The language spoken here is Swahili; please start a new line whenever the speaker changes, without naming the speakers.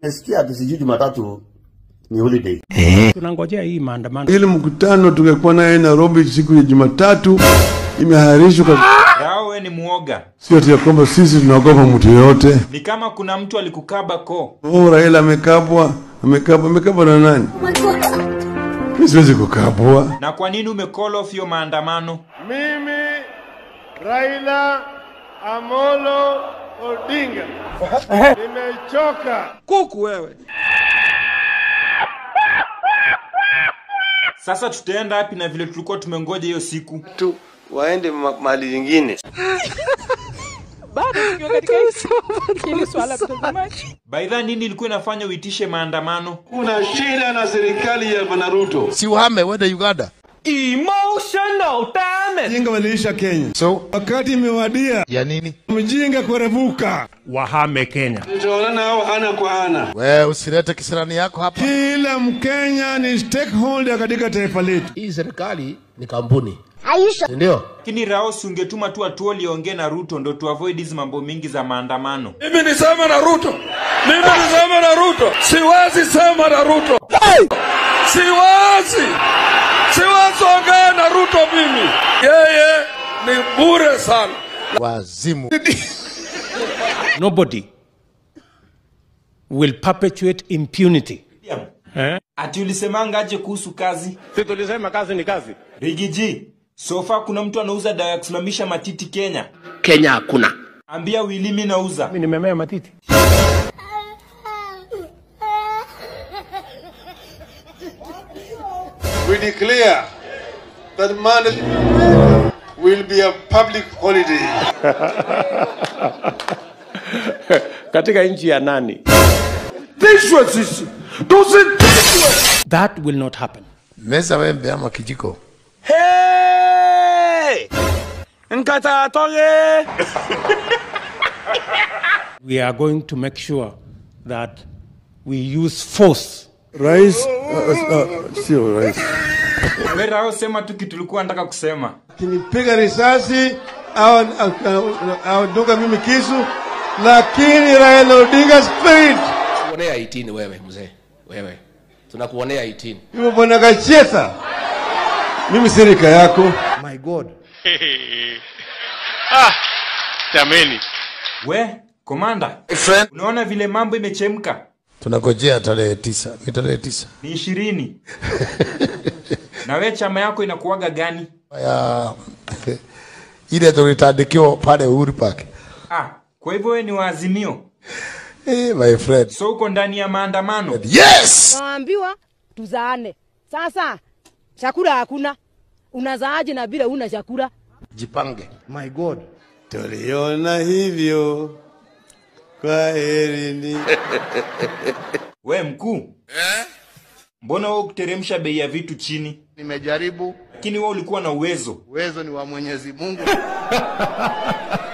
Nasikia ati sijui Jumatatu ni holiday.
tunangojea hii maandamano.
Ile mkutano tungekuwa naye Nairobi siku ya Jumatatu imeahirishwa, kwa-
Rao we ni muoga.
sio ati ya kwamba sisi tunaogopa mtu yoyote.
Ni kama kuna mtu alikukaba koo.
Oh, Raila amekabwa, amekabwa, amekabwa na nani? Mimi siwezi kukabwa.
Na kwa nini umecall off hiyo maandamano?
Mimi Raila Amolo Odinga nimechoka.
Sasa tutaenda wapi na vile tulikuwa tumengoja hiyo siku?
Tu waende ma- mahali nyingine.
By the nini ilikuwa inafanya uitishe maandamano?
Kuna shida na serikali ya Bwana Ruto.
si uhame wende Uganda.
Jinga waliisha Kenya,
So
wakati imewadia
ya nini?
mjinga kurevuka.
Wahame Kenya.
Tutaonana hao ana kwa ana.
We usilete kisirani yako hapa.
Kila Mkenya ni stakeholder katika taifa letu.
Hii serikali ni kampuni, ndio
Lakini Rao si ungetuma tu atuoli ongee na Ruto ndo tu avoid hizi mambo mingi za maandamano.
Mimi nisema na Ruto, mimi nisema na Ruto, siwezi sema na Ruto, siwezi, siwezi ongea na Ruto mimi. Yeye ni bure sana.
Wazimu.
Nobody will perpetuate impunity. Eh?
Ati ulisemanga aje kuhusu kazi?
Si tulisema kazi ni kazi.
Rigiji, sofa kuna mtu anauza dawa ya kusimamisha matiti Kenya.
Kenya hakuna.
Ambia Willy mimi nauza.
Mimi nimemea matiti.
We declare that Monday will be a public holiday.
Katika nchi ya nani?
Tishwe sisi, tusitishwe.
That will not happen.
Meza wembe ama kijiko.
Hey! Nkata toge.
We are going to make sure that we use force
Rais uh, uh, sio rais,
We Rao sema tu kitu ulikuwa nataka kusema.
akinipiga risasi au au dunga mimi kisu, lakini Raila Odinga spirit
Kuonea 18 wewe mzee, wewe tunakuonea 18.
hivyo, bwana Gacheta, mimi sirika yako.
We, komanda, unaona vile mambo imechemka?
Tunagojea tarehe tisa. Ni tarehe tisa
Ni ishirini. na we chama yako inakuwaga gani?
ya ile tulitandikiwa pale Uhuru Park.
Ah, kwa hivyo we ni waazimio.
Eh, my friend.
So uko ndani ya maandamano.
Yes!
Naambiwa tuzaane. Sasa chakula hakuna, unazaaje na bila una chakula?
Jipange.
Tuliona hivyo, kwa herini.
We mkuu. Eh? Mbona wewe kuteremsha bei ya vitu chini?
Nimejaribu,
Lakini wewe ulikuwa na uwezo.
uwezo ni wa Mwenyezi Mungu.